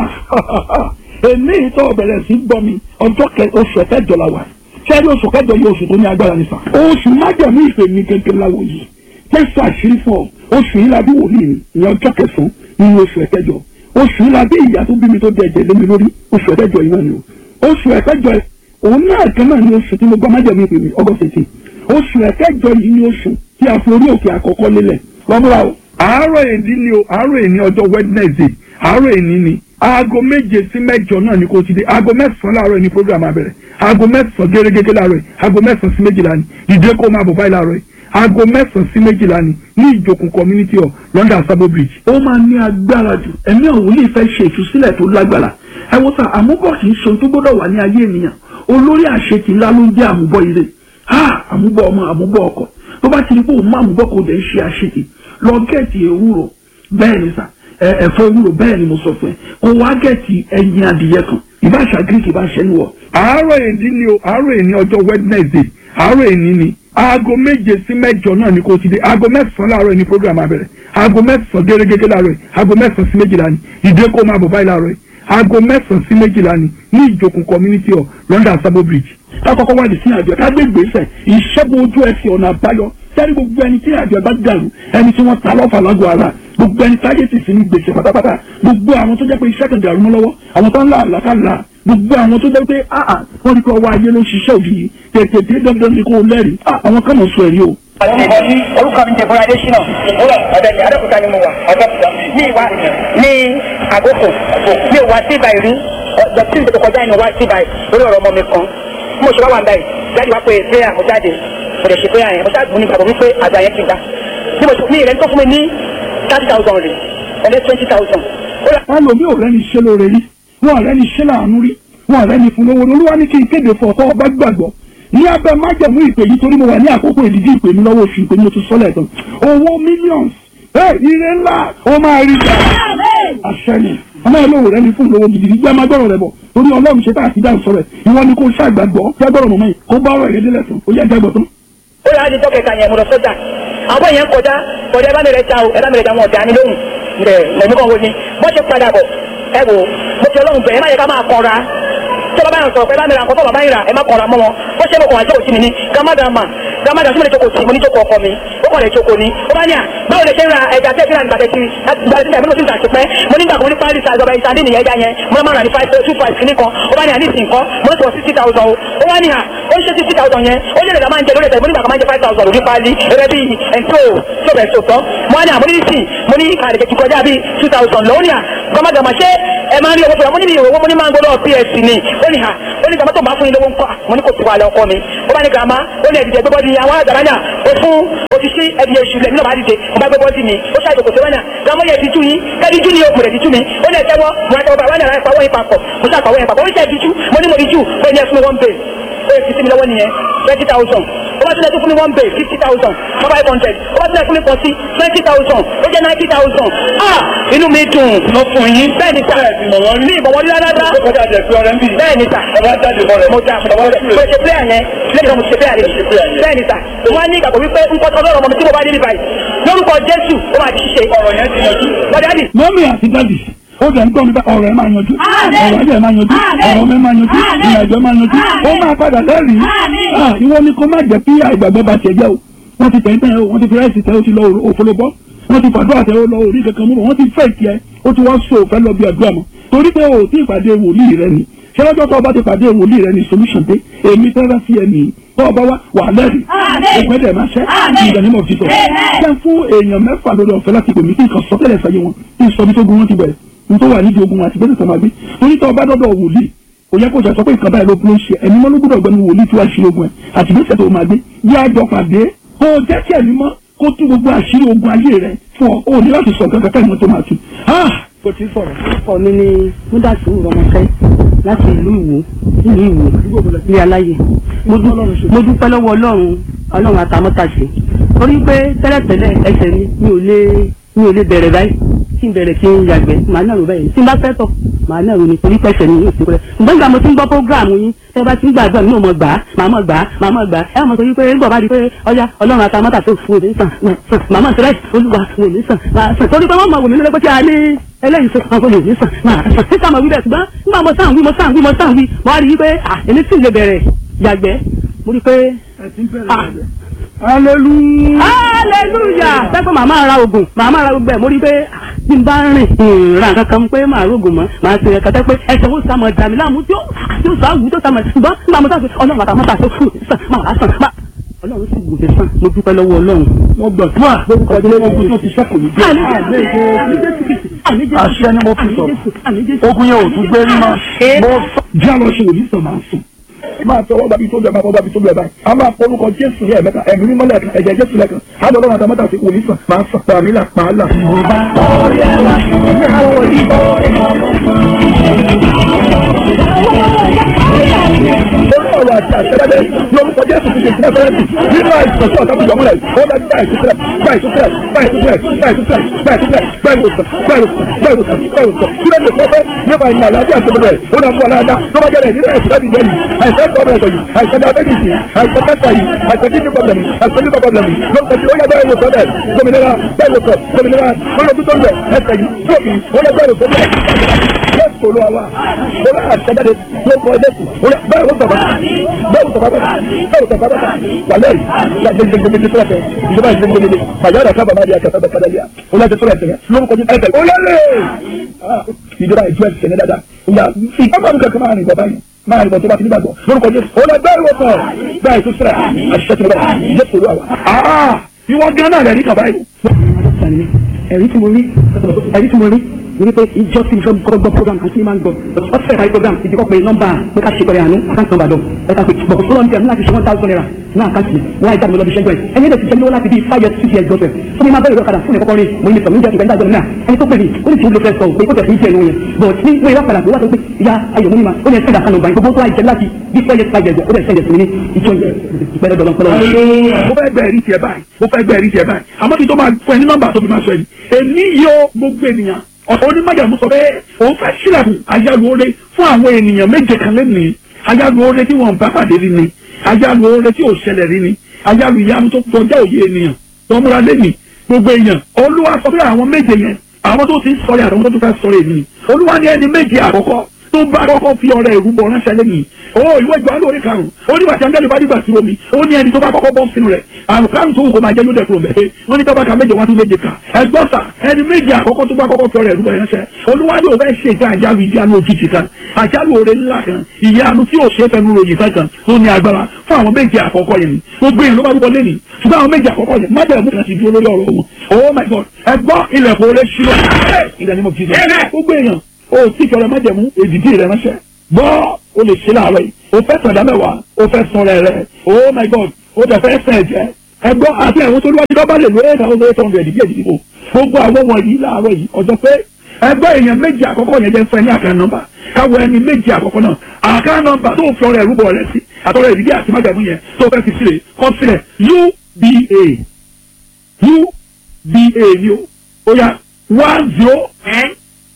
èmi ìtọ́ bẹ̀rẹ̀ sí gbọ́ mi ọjọ́ oṣù kẹjọ la wà sẹ́rí oṣù kẹjọ yìí oṣù tó ní agbára nípa oṣù májàmú ìpè mi kékeré láwo yìí tẹ́sí àṣírí fún ọ oṣù yìí la bí wòlíì mi ìyẹn ọjọ́ kẹsàn-án nínú oṣù ẹ̀kẹjọ oṣù yìí la bí ìyá tó bí mi tó di ẹ̀jẹ̀ lé mi lórí oṣù ẹ̀kẹjọ yìí náà ni o oṣù ẹ̀kẹjọ òun náà kan náà ni oṣù tí mo gbọ́ májàmú ìpè mi ọgọ́ fèsì oṣù ẹ̀kẹjọ yìí ni oṣù tí a fi orí òkè àkọ́kọ́ lélẹ̀ lọ́múra o àárọ̀ èdè ni o àárọ̀ èdè ọjọ́ Wednesday àárọ̀ èdè ni aago méje sí mẹ́jọ náà ni kò ti dé aago mẹ́sàn-án láàárọ̀ ni program abẹ̀rẹ̀ aago mẹ́sàn-án gẹ́gẹ́gẹ́ láàárọ̀ aago mẹ́sàn-án sí méjìlá ni ìdè kó máa bọ̀ báyìí láàárọ̀ aago mẹ́sàn-án sí méjìlá ni ní ìjòkùn community hall London Sabo Bridge. ó máa ní agbára jù ẹ̀mí ọ̀hún lè fẹ́ ṣe ìtúsílẹ̀ tó lágbára ẹ wo sá àmúbọ̀ kì í ṣe ohun tó gbọ́dọ̀ wà ní ayé ènìyàn olórí àṣetì ńlá ló ń jẹ́ àmúbọ̀ ire ha àmúbọ̀ ọmọ àmúbọ̀ ọkọ tó bá ti rí pé òun má àmúbọ̀ kò dẹ̀ ń ṣe àṣetì lọ gẹ̀ẹ́tì ewúro bẹ́ẹ̀ ni sá ẹ̀fọ́ ewúro bẹ́ẹ̀ ni mo sọ fún ẹ kó wá gẹ̀ẹ́tì ẹyin adìyẹ kan ìbáṣà greek ìbáṣẹ ni wọ. àárọ̀ èdè ni o àárọ̀ èdè ọjọ́ wednesday àárọ̀ èdè ni aago méje sí mẹ́jọ náà ni kò ti dé aago mẹ́sàn-án láàárọ̀ ni program abẹ̀rẹ̀ aago mẹ́sàn-án gẹ́gẹ́gẹ́ láàárọ̀ aago mẹ́sàn-án sí méjìlá ni ìdè kó máa bọ̀ báyìí láàárọ̀ aago mẹ́sàn-án sí méjìlá ni ní ìjòkùn community hall London Sabo Bridge kákọ́kọ́ wá di sí àjọ ká gbé gbèsè ìṣẹ́gun ojú ẹsẹ̀ ọ̀nà àbáyọ sẹ́ni gbogbo ẹni tí àjọ bá dàrú ẹni tí wọ́n ta lọ́fà lágọ̀ ara gbogbo ẹni táyé sì sí ní gbèsè pátápátá gbogbo àwọn tó jẹ́ pé iṣẹ́ kan dàrú mọ́ lọ́wọ́ àwọn tó ń là àlàkàlà gbogbo àwọn tó jẹ́ pé àà wọ́n rí pé ọwọ́ ayé ló ṣiṣẹ́ òbí yìí tètè dé dandan ni kò lẹ́rìí àwọn kan mọ̀ sọ ẹ̀rí o. orúkọ mi jẹ̀bọ́ra adésínà ọ̀dẹ̀ni adókúta ni mo wà ọ̀dọ́kúta ní ìwà ní àgókò ní ìwà síbà ìrí ọ̀dọ̀ tí ìṣètò kọjá ìnáwó síbà lórí ọ̀rọ̀ ọmọ mi kan mo ṣe wá wà báyìí jáde wá pé prayer mo jáde mo lè ṣe prayer yẹn mo ṣáàgbọ́n ní ìgbàgbọ́ wípé àgbà yẹn ti gbà bí mo ṣe ní ìrẹ́ni tó fún mi ní thirty thousand rẹ̀ ẹ̀lẹ́ twenty thousand. wọn lò mí ò rẹ́ni ṣe lóore rí wọn ò rẹ́ni ṣe láàánú rí wọn ò rẹ́ni fún lówó olúwa ní kí n kéde fún ọ̀tọ́ ọba gbàgbọ́ ní abẹ́ májẹ̀mú ìpè yìí torí mo wà ní àkókò ìdíjí ìpè mi lọ́wọ́ oṣù ìpè mi mo ti sọ́lẹ̀ tán owó millions ire ńlá ó máa rí gbà àṣẹ ni ọmọ ìlú rẹ ní fún lówó gidi gbígbá má gbọ́rọ̀ rẹ bọ̀ torí ọlọ́run ṣe tá àti dáhùn sọ̀rọ̀ ìwọ ni kò ṣàgbàgbọ́ jágbọ́rọ̀ mọ̀mọ́ yìí kó bá ọ̀rọ̀ ìrẹ́dẹ́lẹ̀ tán ó yẹ jágbọ́ tán. ó yà á di dọ́kẹ̀ta yẹn mo lọ sọ́jà àwọn èèyàn kọjá kọjá ẹ bá mi rẹ ta o ẹ bá mi rẹ ta wọn ọ̀dà ni lóhùn rẹ lẹ́nu kan wo ni bó ṣe padà bọ̀ ẹ wò mo fi ọlọ́run bẹ̀ ẹ má yẹ ká máa kọra tí bàbá yẹn sọ̀rọ̀ pé ẹ bá mi ra nǹkan tó bàbá yẹn rà ẹ má kọra mọ́ wọn bó ṣe mo kàn wá jókòó sí mi ní gàmádàmà gàmádà tí mo lè jókòó sí mo ní jókòó ọkọ mi ó kọ̀ lè ṣoko ni ó bá ní à báwo lè ṣe ń ra ẹja tẹ́ fílà nígbà tẹ́tí nígbà tẹ́tí àbí mo ti ń tàṣí pẹ́ mo nígbà kan mo ní pálí size ọba ìsàdé nìyẹn ẹja yẹn mo máa ń rà ní five two five kìíní kan ó bá ní à ní ìsìn kan mo ní sọ sixty thousand o ó bá ní à ó ń ṣe sixty thousand yẹn ó lè lè máa ń jẹ lórí ẹ̀fẹ̀ mo nígbà kan máa ń jẹ five thousand lórí pálí ẹ̀rẹ́ bí ẹ̀ńtó tó bẹ̀ sọ̀tọ̀ mo á ní à mo ní ìsìn mo ní àdèkè ti kọjá bí two thousand lọ́wọ́ ní à gọ́mọ̀gàmọ̀ ṣé ẹ máa ń rí owó fúnra mo ní mi ìròwó mo ní máa ń gbọ́dọ̀ ps ni ó ní à ó ní gàmọ́ tó máa fún yín lówó ńkọ́ mo ní kò tó wà lọ́kọ́ mi ó bá ní gàmá ó ní ẹ̀dìjẹ́ gbọ́dọ̀ ní àwọn àgbàrányà ó fún òṣìṣẹ́ ẹ̀dì èṣù lẹ̀ nínú àdìjẹ́ mo bá gbé bọ́ọ̀dì mi ó ṣàjò kò sẹ́wọ́nà gàmọ́ yẹ ti tú yín kẹ́ẹ̀dì jú ni ó kùrẹ̀ ti tú mi ó ní ẹ̀tẹ́wọ́ mo ra tẹ́wọ́ bá wọ́n ní ara ìpawọ́ yín papọ̀ mo ṣàpàwọ́ yín papọ̀ ó ní ṣe ti tú mo ní mo rí jù ó ní ẹ fún mi one bay ó yẹ fi sí mi lọ́wọ́ nìyẹn twenty thousand ó bá tilẹ̀ tó fún mi one bay fifty thousand five hundred ó bá tilẹ̀ fún mi pọ̀ sí twenty thousand ó jẹ́ ninety thousand ah inú mi dùn lọ fún yín. bẹ́ẹ̀ ni sà ní ìbọ̀wọ́ ní rárá ó kọjá jẹ pé ọ̀rẹ́ ń bì. bẹ́ẹ̀ ni sà ọba jáde mọ rẹ. mo ta mo ṣe player yẹn lẹ́yìn náà mo ṣe player yẹn bẹ́ẹ̀ ni sà wọ́n á ní ìgbàgbọ́ wípé nǹkan tó lọ́rọ̀ ọmọ mi tí mo bá dé ní báyìí lórúkọ Jésù ó máa di ṣíṣe ọ̀rọ̀ yẹn ti yanjú. bọ́dẹ̀ àdì mọ́mí àti dádì ó jẹ́ ń gbọ́ mi bá ọ̀rọ̀ ẹ̀ máa yanjú ọ̀rọ̀ ẹ̀ máa yanjú ọ̀rọ̀ mi máa yanjú ìrìnàjò máa yanjú ó máa padà lẹ́rìí Ah, ìwọ ni kó má jẹ́ kí àìgbàgbọ́ bá tiẹ̀ jẹ́ o wọ́n ti tẹ̀yìn tẹ̀yìn o wọ́n ti fi ráìsì tẹ̀ o ti lọ òfolobọ́ wọ́n ti fàdúrà tẹ̀ o lọ orí kankan mú bọ̀ wọ́n ti fẹ́ tiẹ̀ o ti wá so òfẹ́ lọ bí àdúrà mọ́ torí pé o ti ìpàdé wòlíì rẹ ni ṣé lọ́jọ́ tó o bá ti pàdé wòlíì rẹ ni solution dé èmi tẹ́lẹ̀ sí ẹ nìyí tó o bá wá wà lẹ́rìí òpẹ́ dẹ̀ máa ṣẹ́ ìdánimọ̀ ti tọ̀ jẹ́ fún èèyàn mẹ́fà lórí ọ̀fẹ́ láti pè mí kí nǹkan sọ́tẹ̀lẹ̀ sáyé wọn kí n sọ bí tó gun wọn ti bẹ̀rẹ̀ nítorí wà nídìí ogun àti gbèsè tó máa gbé torí tó o bá dọ́dọ̀ wòlíì kò yẹ kó sọ pé nǹkan báyìí ló ló ń ṣe ẹ̀mí mọ́ ló gbọ́dọ̀ gbẹ́nu wòlíì tí wàá ṣe ogun ẹ̀ àti gbèsè tó máa gbé yá àjọ pàdé kó o jẹ́ kí ẹ̀mí mọ́ kó tú gbogbo àṣírí ogun ayé rẹ̀ fún ọ o ní láti sọ kankan kẹ́kẹ́ ìmọ̀ tó máa tu. kò tí ì sọ̀rọ̀. ọkọ mi ni múdàsí rọmọkẹ láti ìlú ìwò ìlú ìwò ní aláyè mo dú- mo dúpẹ́ lọ́wọ́ ọlọ́run ọlọ́run àtàmọ́tàṣe torí pé tẹ́lẹ̀tẹ́lẹ̀ ẹsẹ̀ mi mi ò lè mi ò lè bẹ̀rẹ̀ báyìí tí n bẹ̀rẹ̀ kí n yàgbẹ́ màá náà rò báyìí tí n bá fẹ́ tọ̀ màá náà rò ní torí pẹ̀sẹ̀ mi yóò fi kúrẹ́ ṣùgbọ́n ìgbà mo ti ń gbọ́ prógráàmù yín tẹ́ bá ti ń gbàgbọ́ mi ò mọ̀ gbà á màá mọ̀ gbà á màá mọ̀ gbà á ẹ mọ̀ sọ wípé nígbà bá di pé ọjà ọlọ́run àtàmọ́tà tó fún òde sàn sàn màá mọ̀ sẹ́rẹ̀ olúwa òde sàn máa sàn torí pé wọ́n mọ̀ wò mí lórí pé kí a ní eléyìí sọ àwọn olè sàn máa sàn títà mọ̀ wí bẹ́ẹ̀ ṣùgbọ́n nígbà mo sàn wí mo sàn wí mo sàn wí mo wá rí i pé à èmi sì lè bẹ̀rẹ̀ yàgbẹ́ mo rí i pé hallelujah. hallelujah sẹ́kọ̀ màmá ra oògùn màmá ra gbogbo ẹ̀ mo rí i pé ah, bí n bá rìn ìrìn kankan pé màá rògùn mọ́ màá ṣe ẹ̀ka tẹ́ pé ẹsẹ̀ ó sàmọ̀ dàmí láàmú tí ó tí ó sọ àwù tó sàmọ̀ ṣùgbọ́n nígbà mo sàn pé ọlọ́run àtàwọn mọ́ta tó fún sàn máa wá sàn máa ọlọ́run sì wò lè sàn mo dúpẹ́ lọ́wọ́ ọlọ́run. wọ́n gbọ̀ fún à lórúkọ ilé ogun tó ti sẹ́kù ní bí. àṣẹ ni mo fi sọ̀rọ̀ ogun yẹn ò tún gbé rí mọ́. mo sọ jẹ́ àlọ́ ṣe òní sàn máa ń sùn. máa tọwọ́ gbàbí tó bẹ̀ máa tọwọ́ gbàbí tó bẹ̀ báyìí. a máa polúkọ jésù ní ẹ̀mẹ́ta ẹ̀mí mímọ́ lẹ́ẹ̀kan ẹ̀jẹ̀ jésù lẹ́ẹ̀kan. á lọ lọ́wọ́ àtàmọ́tà sí òní sàn máa ń sàn pàmí là pàálà. Olú ọ̀rọ̀ àti àṣẹ́rẹ́dẹ́ lórúkọ Jésù ti ṣe ìpínlẹ̀ fẹ́rẹ́ǹtì nínú àìsàn tí ọ̀tá fi yọmúlẹ̀ ó dá bá ìtúsílẹ̀ bá ìtúsílẹ̀ bá ìtúsílẹ̀ bá ìtúsílẹ̀ bá ìtúsílẹ̀ bá ìwòsàn bá ìwòsàn bá ìwòsàn bá ìwòsàn kí ló lè fọ́ fẹ́ nípa ìrìn àlàáfíà àti ọmọdé ó dá fún aláàdá tó bá jẹ́rẹ̀ nínú ẹ̀sìn láti jẹ́ yìí àìsàn tó ọmọ ẹ̀sọ̀ yìí àìsàn diabetes yìí àìsàn cancer yìí àìsàn kidney problem yìí àìsàn liver problem yìí lórúkọ tí ó yẹ bẹ́ẹ̀ ìwòsàn bẹ́ẹ̀ gómìnira bẹ́ẹ̀ ìwòsàn gómìnira lórí ojú tó ń bẹ̀ ẹsẹ̀ yìí tóbi ó yẹ bẹ́ẹ̀ ìwòsàn bẹ́ẹ̀ jésù olúwa olú àtẹjáde ló kọ jésù olú bẹ́ẹ̀ ló sọ̀rọ̀ bẹ́ẹ̀ ló sọ̀rọ̀ bẹ́ẹ̀ ló sọ̀rọ̀ bẹ́ẹ̀ wàlẹ́ yìí gbẹgbẹgbẹgbẹ tó lẹ́fẹ̀ẹ́ ìjọba ìgbẹgbẹgbẹ fàyàrá sábà máa di àkàtà bẹ́ẹ̀ kádàlíà olú àti tó lẹ́fẹ̀ẹ́ lórúkọ jésù ẹ̀fẹ̀ olólè ìjọba ìjọ ẹ̀sẹ̀ ní dáadáa ìyá ìjọba mi kankan máa rìn bọ̀ báyìí máa rìn bọ̀ tó bá ti ní gbàgbọ́ lórúkọ jésù olú ẹgbẹ́ ìwòsàn bẹ́ẹ̀ tó sẹ́ra àṣìṣe tó lọ́wọ́ jésù olúwa wa. ìwọ gán náà rẹ̀ ní kàbáyé. ẹ̀rí tí mo rí ẹ̀rí tí mo rí ní pé ìjọ tí mo fẹ́ kọ́ gbọ́ program àti máa ń gbọ́ ọ̀sẹ̀ ìparí program ìdíkọ́ pé nọ́mbà pé ká ṣe pẹ̀lẹ́ àánú àkáǹtì nọ́mbà dọ̀ ẹ̀ka pé bọ̀ fọlọ́ ní láti ṣe one thousand naira ní àkáǹtì wọ́n àìjáde lọ́dún ṣẹ́jọ́ ẹ̀ ẹni ẹ̀dẹ̀ ti jẹ́ lọ́wọ́ láti bí five years six years gbọ́sẹ̀ fún mi máa bẹ̀rẹ̀ lọ́kadà fún ẹ̀kọ́kọ́ rí mo ní sọ mi jẹ́ ìgbà ìdájọ́ náà ẹni tó pè mí ó ní tí ó lọ fẹ́ sọ pé kó tẹ̀ fún ìjẹ́ ìlú yẹn but ní wọ́n ìwà padà pé wọ́n sọ pé ìyá ayọ̀ mímọ́ ó ní ẹ̀sẹ̀ ìdàkànnà ọ̀gbà gbogbo tó àìjẹ́ láti bí five years five years ó dẹ̀ sẹ́yẹ̀ sí mi ní ìjọ ìpẹ́rẹ́ dọ̀lọ́pọ̀lọ́ mo fẹ́ gbẹ́ ẹ̀rí tiẹ̀ báyìí mo fẹ́ gbẹ́ ẹ̀rí tiẹ̀ báyìí àmọ́ kí n tó máa fún ẹ ní nọ́mbà tó fi máa sọ ẹni èmi yóò gbogbo ènìyàn ọ̀tọ̀ onímọ̀jàmú sọ pé òun fẹ́ sílẹ̀kùn ayálu oore fún àwọn ènìyàn méje kan lẹ́nìí ayálu oore tí wọ́n bá pàdé rí ni ayálu oore tí ò ṣẹlẹ̀ rí ni ayálu ìyanu tó kọjá òye ènìyàn tó múra lẹ́nìí gbogbo èèyàn olúwa sọ pé àwọn méje yẹn àwọn tó ti ń sọ̀rọ̀ àtàwọn tó tún fẹ́ sọ̀rọ̀ èmi olúwa ní ẹni méje àkọ́kọ́ tó bá kọ́kọ́ fi ọ̀rẹ́ ìrúbọ ránṣẹ́ lẹ́yìn o ìwé ìgbà lórí karùn-ún ó ní wàtí angẹ́lì bá dìgbà sí omi ó ní ẹni tó bá kọ́kọ́ bọ́ sínú rẹ̀ àrùn karùn-ún tó wù kó máa jẹ́ lóde kúrò mẹ́fẹ́ wọ́n ní tọ́ba ka méje wọ́n tún méje kà ẹgbọ́n sà ẹni méje àkọ́kọ́ tó bá kọ́kọ́ fi ọ̀rẹ́ ìrúbọ ránṣẹ́ olúwadé òfẹ́ ṣe ìta àjálù ìdí àánú òjijì kan àjálù oore ńlá kan ìyanu tí yóò ṣe é fẹnu ròyìn fẹ́ kan tó ní agbára fún àwọn méje àkọ́kọ́ yẹn ni gbogbo èèyàn ló bá dúpọ̀ lẹ́nìí ṣùgbọ́n àwọn méje àkọ́kọ́ yẹn májèlú kan ti dúró lórí ọ̀rọ̀ wọn oh my god ẹgbọ́n ilẹ̀kùn oore ṣílọ ìdánimọ̀ jíjẹ gbogbo èèyàn o tí kẹrẹ májẹ̀mú èdìdí rẹ ránṣẹ́ gbọ́ o lè ṣe láàárọ̀ yìí o fẹ́ sọ̀dá mẹ́wàá o fẹ́ sọ rẹ̀ rẹ̀ oh my god o tẹ̀ fẹ́ sẹ̀ jẹ́ ẹgbọ́n àti ẹ̀wọ̀n tó lọ́wọ́ bá lè lo eight thousand eight hundred bí èdìdí o gbogbo àwọn wọ̀nyí láàárọ̀ yìí ọjọ́ pé ẹgbẹ́ èèyàn méjì àkọ́kọ́ yẹn jẹ́ fẹ́ ní àká nọ́mbà káwọ ẹni méjì àkọ́kọ́ náà àká nọ́mbà tó fi ọrẹ ìrúbọ rẹ sí àtọrẹ ìdílé àti májàmú yẹn tó fẹ́ fi sílẹ̀ kọ́ sílẹ̀ uba uba ni o ó yá one zero ten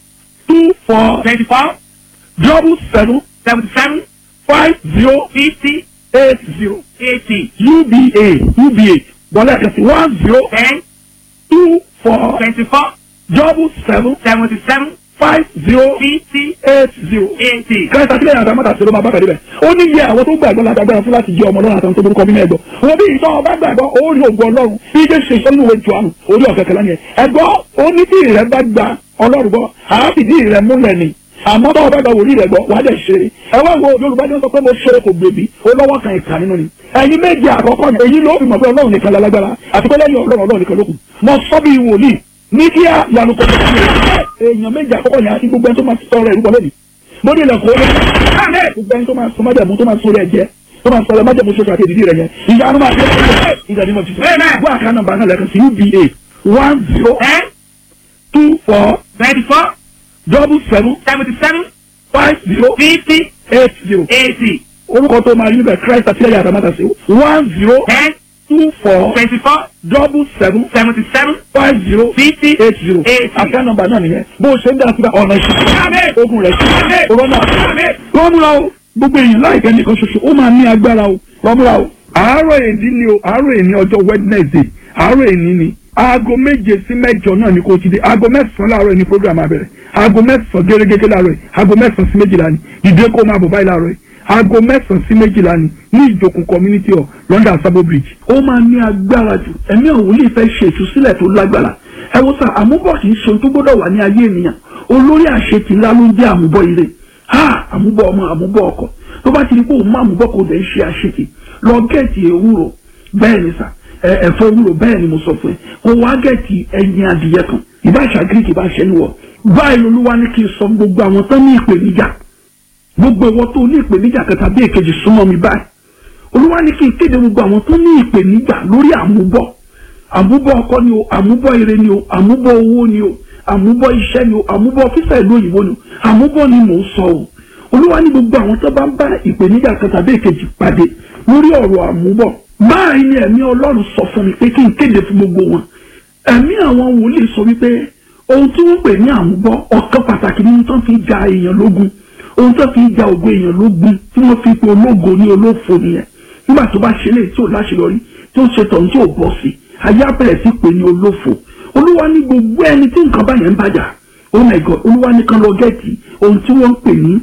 two four twenty four double seven seventy seven five zero fifty eight zero eighty uba uba bọ́lá ẹ̀ka sí one zero ten two four twenty four double seven seventy seven five zero fifty eight zero. eighty. kẹta sílẹ̀ yàtọ̀ mọ́ta sí ló máa bá kàdé bẹ̀. ó ní iye àwọn tó gbàgbọ́ lágbára fún láti jẹ́ ọmọ ọlọ́run àtàwọn tó burúkọ bí mẹ́gbọ́. wọ́n bí ìtọ́ ọba gbàgbọ́ ó rí ògùn ọlọ́run bí jẹ́ ṣe sọ́nù ìwé jọ̀ọ́nù orí ọ̀kẹ́ kẹlẹ́ yẹn. ẹ̀gbọ́ ó ní tí ìrẹ́ bá gba ọlọ́run gbọ́ àáfìdí ìrẹ́ múlẹ̀ ni àmọ́ tó ọba gba wòlíì rẹ̀ gbọ́ wà á dẹ̀ ṣe é. ẹ wá wo yorùbá ní wọ́n sọ pé mo ṣe kò gbèbí ó lọ́wọ́ kan ìkà nínú ni. ẹ̀yin méjì àkọ́kọ́ yẹn èyí ló fi mọ̀ pé ọlọ́run nìkan lálágbára àti pé lẹ́yìn ọlọ́run ọlọ́run nìkan ló kù. mo sọ bí wòlíì ní kí á yanu kọ́ èèyàn méjì àkọ́kọ́ yẹn àti gbogbo ẹni tó máa sọ ọ̀rọ̀ ìrúbọ lónìí mo ní ilẹ̀kùn orí gbogbo ẹni tó máa sọ májàmú tó máa sọ rẹ̀ jẹ́ tó máa sọ rẹ̀ májàmú ṣoṣo àti ìdílé rẹ̀ yẹn ìyá ló máa ṣe é ìgbà ni mo ti sọ gbọ́ àká nọ́mbà náà lẹ́ẹ̀kan sí uba one zero ten two four twenty four double seven seventy seven five zero fifty eight zero eighty orúkọ tó máa rí níbẹ̀ christ àtìlẹ́yìn àtàmátà sí one zero ten two four twenty four double seven seventy seven five zero fifty eight zero eighty. àká nọ́mbà náà nìyẹn bó o ṣe ń dá síbẹ̀ ọ̀nà ìṣẹ́ ogun rẹ̀ ṣe corona lọ́múra o gbogbo èèyàn láìpẹ́ nìkan ṣoṣo ó máa ní agbára o lọ́múra o. àárọ̀ èdè ni o àárọ̀ èní ọjọ́ wednesday àárọ̀ èní ni aago méje sí mẹ́jọ náà ni kò ti dé aago mẹ́sàn-án láàárọ̀ ni program abẹ̀rẹ̀ aago mẹ́sàn-án gẹ́gẹ́gẹ́ láàárọ̀ yìí aago mẹ́sàn-án sí méjìlá ni dìde kó máa bọ̀ báyìí láàárọ̀ yìí aago mẹ́sàn-án sí méjìlá ni ní ìjòkun community hall london sabo bridge. ó máa ní agbára jù ẹ̀mí òwúlì fẹ́ ṣe ìtúsílẹ̀ tó lágbára ẹ wo sá àmúbọ̀ kì í ṣe ohun tó gbọ́dọ̀ wà ní ayé ènìyàn olórí àṣetì ńlá ló ń jẹ́ àmúbọ̀ ire ha àmúbọ̀ ọmọ àmúbọ̀ ọkọ tó bá ti di pé òun má àmúbọ̀ kò dẹ̀ ń ṣe àṣetì lọ gẹ̀ẹ́tì ewúro bẹ́ẹ̀ ni sà ẹ̀fọ́ ewúro bẹ́ẹ̀ ni mo sọ fún ẹ kó wá gẹ̀ẹ́tì ẹyin adìyẹ kan ìbáṣà greek ìbáṣẹ níwọ̀ báyìí olúwa ní kí n sọ gbogbo àwọn tán ní ìpèníjà gbogbo ìwọ tó ní ìpèníjà kẹta bí èkejì súnmọ́ mi báyìí olúwa ní kí n kéde gbogbo àwọn tó ní ìpèníjà lórí àmúbọ̀ àmúbọ̀ ọkọ ni o àmúbọ̀ ire ni o àmúbọ̀ owó ni o àmúbọ̀ iṣẹ́ ni o àmúbọ̀ fífẹ́ ìlú òyìnbó ni o àmúbọ̀ ni mò ń sọ o olúwa ní gbogbo àwọn tó bá ń bá ìpèníjà kan tàbí èkejì pàdé lórí ọ̀rọ̀ àmúbọ̀ báyìí ni ẹ̀mí ọlọ́run sọ fún mi pé kí n kéde fún gbogbo wọn ẹ̀mí àwọn wòlíì sọ wípé ohun tí wọ́n pè ní àmúbọ̀ ọ̀kan pàtàkì nínú tó fi ja èèyàn lógun ohun tó fi ja ògo èèyàn lógun tí wọ́n fi pe ológo ní olófo nìyẹn nígbà tó bá ṣe lè tí ò láṣeyọrí tí ó ṣe tọ̀hún tí ò bọ́ sí ayé abẹ́rẹ́ sí pé ní olófo olúwa ní gbogbo ẹni tí nǹkan bá yẹn ń bàjá oh my god olúwa ní kan lọ gẹ́ẹ̀tì ohun tí wọ́n ń pè ní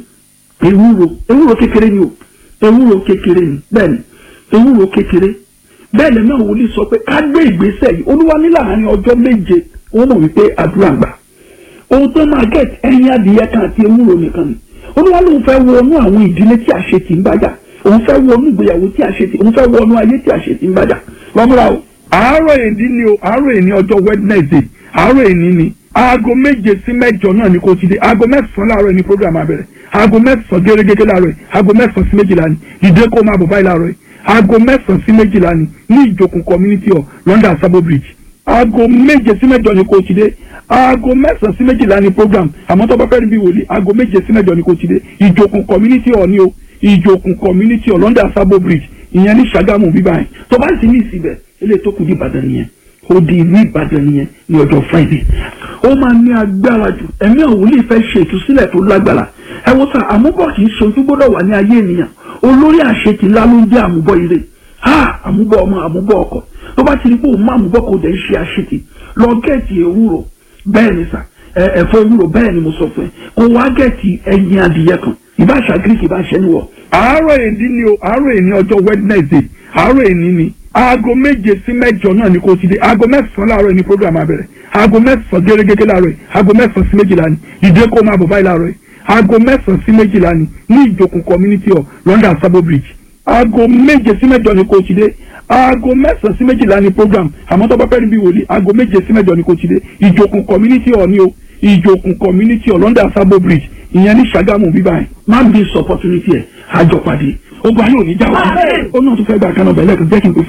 ewúro ewúro kékeré ni o ewúro kékeré ni bẹ́ẹ̀ ni ewúro kékeré bẹ́ẹ̀ lẹ́nu àwọn wòlíì sọ pé ká gbé ìgbésẹ̀ yìí olúwa ní láàárín ọjọ́ méje wọ́n mọ̀ wípé àdúrà gbà ohun tó máa gẹ̀ẹ́tì ẹyin adìyẹ kan àti ewúro nìkan ni olúwa lóun fẹ́ wọnú àwọn ìdílé tí àṣetì ń bàjá òun fẹ́ wọnú ìgbéyàwó tí àṣetì òun fẹ́ wọnú ayé tí àṣetì ń bàjá lọ́múra o. àárọ̀ èdè ni o àárọ̀ èní ọjọ́ wednesday àárọ̀ èní ni aago méje sí mẹ́jọ náà ni kò ti dé aago mẹ́sàn-án láàárọ̀ ni program abẹ̀rẹ̀ aago mẹ́sàn-án gẹ́gẹ́gẹ́ láàárọ̀ yìí aago mẹ́sàn-án sí méjìlá ni dìde kó máa bọ̀ báyìí láàárọ̀ yìí aago mẹ́sàn-án sí méjìlá ni ní ìjòkun community hall london sabo bridge aago méje sí mẹ́jọ ni kò ti dé aago mẹ́sàn-án sí méjìlá ni program àmọ́ tó bá fẹ́ rí bí wòlíì aago méje sí mẹ́jọ ni kò ti dé ìjòkun community hall ni o ìjòkun community hall london sabo bridge ìyẹn ní sàgámù bíbá yẹn tó bá sì ní ìsibẹ̀ ilé tó kù ní ìbàdàn nìyẹn ó di ìlú ìbàdàn nìyẹn ní ọjọ́ friday ó máa ní agbára jù ẹ̀mí òwúlì fẹ́ ṣe ìtúsílẹ̀ tó lágbára ẹ wo sá àmúbọ̀ kì í ṣe ojú gbọ́dọ̀ wà ní ayé ènìyàn olórí àṣetì ńlá ló ń jẹ́ àmúbọ̀ ire ha àmúbọ̀ ọmọ àmúbọ̀ ọkọ tó bá ti rí pé òun má àmúbọ̀ kò dẹ̀ ń ṣe àṣetì lọ gẹ̀ẹ́tì ewúro bẹ́ẹ̀ ni sà ẹ, ẹ̀fọ́ ewúro bẹ́ẹ̀ ni mo sọ fún ẹ kó wá gẹ̀ẹ́tì ẹyin adìyẹ kan ìbáṣà greek ìbáṣà ẹniwọ̀. àárọ̀ èdè ni o àárọ̀ èdè ọjọ́ wednesday àárọ̀ èdè ni aago méje sí mẹ́jọ náà ni kò ti dé aago mẹ́sàn-án láàárọ̀ ni program abẹ̀rẹ̀ aago mẹ́sàn-án gẹ́gẹ́ láàárọ̀ yìí aago mẹ́sàn-án sí méjìlá ni ìdè kó máa bọ̀ báyìí láàárọ̀ yìí aago mẹ́sàn-án sí méjìlá ni ní ìjòkùn community hall london sabo bridge aago méje sí mẹ́jọ ni kò ti dé aago mẹ́sàn-án sí méjìlá ni program àmọ́ tó bá fẹ́ rí bí wòlíì aago méje sí mẹ́jọ ni kò ti dé ìjòkùn community hall ni o ìjòkùn community hall london sabo bridge ìyẹn ní sàgámù bíbá ẹ̀ má bí sọ opportunity ẹ̀ àjọpàdé ogun ayé òní jáwọ́ ó náà tún fẹ́ gba àkànnà bẹ̀lẹ̀ kan jẹ́ kí n pè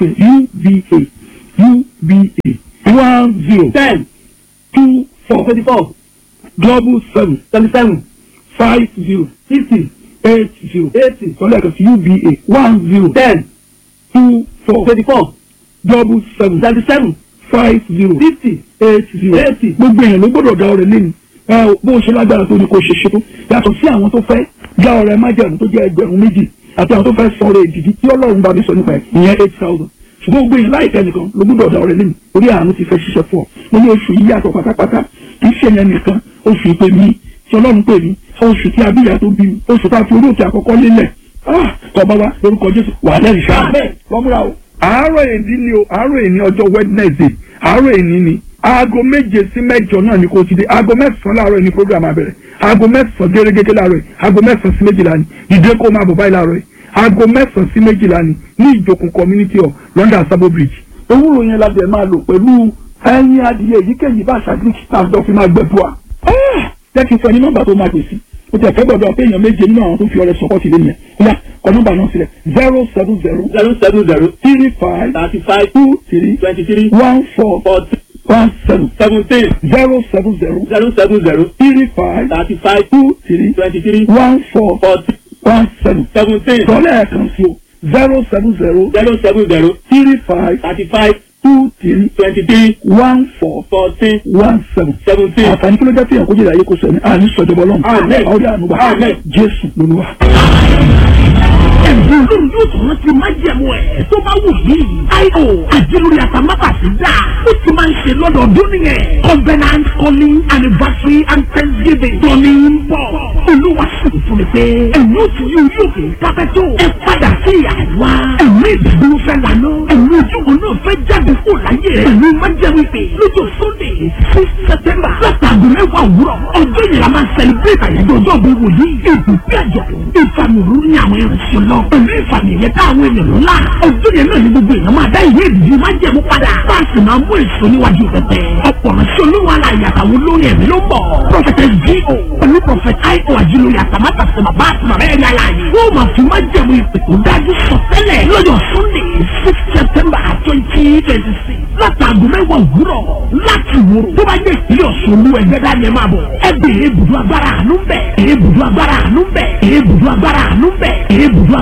fún uba uba one zero ten two four twenty four double seven twenty seven five zero fifty eight zero eighty sọlá kan sí uba one zero ten two four twenty four double seven twenty seven five zero fifty eight zero eighty. gbogbo èèyàn ló gbọ́dọ̀ dá ọrẹ lẹ́nu ẹ bó ṣe lágbára tó ní kó ṣe ṣe tó yàtọ̀ sí àwọn tó fẹ́ dá ọrẹ májẹ̀mú tó jẹ́ ẹgbẹ̀rún méjì àti àwọn tó fẹ́ sọ ọrẹ ìdìdí tí ọlọ́run bá mi sọ nípa ẹ̀ ìyẹn eight thousand ṣùgbọ́n gbogbo èèyàn láìpẹ́ nìkan ló gbọ́dọ̀ dá ọrẹ lẹ́nu orí àánú ti fẹ́ ṣiṣẹ́ fún ọ mo ní oṣù yìí yàtọ̀ pátápátá kì í ṣe yẹn nìkan oṣù ìpè mi tí ọlọ́run pè mí oṣù tí abíyá tó bí mi oṣù tá a fi orí òkè àkọ́kọ́ lélẹ̀ ah tọba wa lórúkọ jésù wà lẹ́rìí sáà lọ́múra o. àárọ̀ èdè ni o àárọ̀ èdè ọjọ́ wednesday àárọ̀ èdè ni aago méje sí mẹ́jọ náà ni kò ti dé aago mẹ́sàn-án láàárọ̀ yìí ni program abẹ̀rẹ̀ aago mẹ́sàn-án gẹ́gẹ́ láàárọ̀ yìí aago mẹ́sàn-án sí méjìlá ni ìdè kó máa bọ̀ báyìí láàárọ̀ yìí aago mẹ́sàn-án sí méjìlá ni ní ìjòkùn community hall london sabo bridge. ewúro yẹn la bẹ̀ máa lò pẹ̀lú ẹyin adìyẹ èyíkéyìí bá ṣàgírí staff dọ́ fi máa gbẹ̀bù wa. jẹ́ kí n sọ ní nọ́mbà tó máa pè sí o tẹ fẹ́ gbọ́dọ̀ pé èèyàn méje nínú àwọn tó fi ọrẹ sọpọ́tì lé yẹn ya kọ nọ́mbà náà sílẹ̀ zero seven zero zero seven zero three five thirty five two three twenty three one four forty one seven seventeen zero seven zero zero seven zero three five thirty five two three twenty three one four forty one seven seventeen sọlẹ̀ ẹ̀kan sí o zero seven zero zero seven zero three five thirty five two three twenty three one four fourteen one seven. seventeen. àǹfààní kí ló jẹ́ fihàn kó jẹ́ ìyá kó sọ ẹni àní sọ̀jọ̀bọ̀ lọ́nà Amen. ọ̀rẹ́ ànúbà Amen. jésù lolúwa. ẹ̀bùn lórí yóò tún rántí májẹ̀mú ẹ̀ tó bá wù yìí. io àjẹlórí àtàmábàtì dà ó ti máa ń ṣe lọ́dọọdún nìyẹn. covenant calling anniversary and thanksgiving tóní ń bọ̀. olúwa sì fún mi pé ẹ̀mí òtún yóò yóò kè kápẹ́tò. ẹ padà sí àwa. ẹ̀mí ìdúró fẹ́ lànà. ẹ̀mí ojúbọ náà fẹ́ jáde kó láyé rẹ̀. ẹ̀mí májẹ̀mú ìpè lójó sunday six september látàgùn mẹ́wàá òwúrọ̀. ọjọ́ yìí la máa celebrate àyájọ́ ọjọ́ bí wòlíì. ìbùkún àjọ̀dún ìfàmì òru ní àwọn ìrìnsẹ̀ lọ. pẹ̀lú ìfàmì ẹ̀yẹ táwọn ènìyàn ńlá. ọjọ́ yẹn náà ni gbogbo èèyàn máa dá ìwé ìdíje máa jẹ̀mú padà. báàsì máa mú èso níwájú pẹpẹ. ọ̀pọ̀ ránṣẹ́ olówó aláya àtàwọn olórin ẹ̀mí ló ń bọ̀. prọfẹtẹ G.O. pẹ̀lú prọfẹtẹ I.O. àjílórí àtàmátà sí bàbá àti màmá ẹ̀rí aláàyè. wọ́n máa fi máa jẹ̀mú ìpè tó dájú sọ tẹ́lẹ̀ lọ́jọ́ Sunday six September twenty twenty six látàgùn mẹ́wàá òwúrọ̀ láti wúrò tó bá jẹ́ ìpínlẹ̀ Ọ̀ṣun olú ẹgbẹ́ dání ẹ máa bọ̀ ẹ bèrè ibùdó agbára àánú bẹ̀ èrè ibùdó agbára àánú bẹ̀ èrè ibùdó agbára àánú bẹ̀ èrè ibùdó